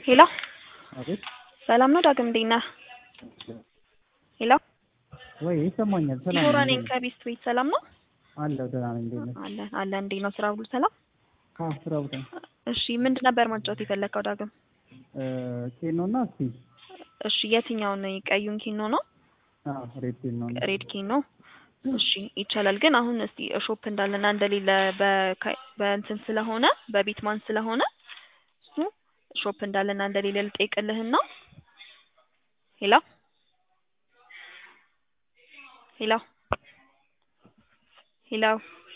ሄሎ አቤት ሰላም ነው ዳግም እንዴት ነህ? ሄሎ ወይ ይሰማኛል። ሰላም ዲቦራ ነው ነኝ ከቤስት ቤት ሰላም ነው? አለሁ ደህና ነኝ። እንዴት ነህ? አለ አለ እንዴት ነው ስራ ሁሉ ሰላም? አዎ ስራ ቦታ እሺ ምንድን ነበር ማጫወት የፈለግከው ዳግም? ኬኖ እና እስቲ እሺ የትኛውን ቀዩን ኪኖ ነው? አዎ ሬድ ኬኖ ነው። ሬድ ኪኖ እሺ ይቻላል። ግን አሁን እስቲ ሾፕ እንዳለና እንደሌለ በካ- በእንትን ስለሆነ በቢትማን ስለሆነ እሱ ሾፕ እንዳለና እንደሌለ ልጠይቅልህና ሄሎ ሄሎ ሄሎ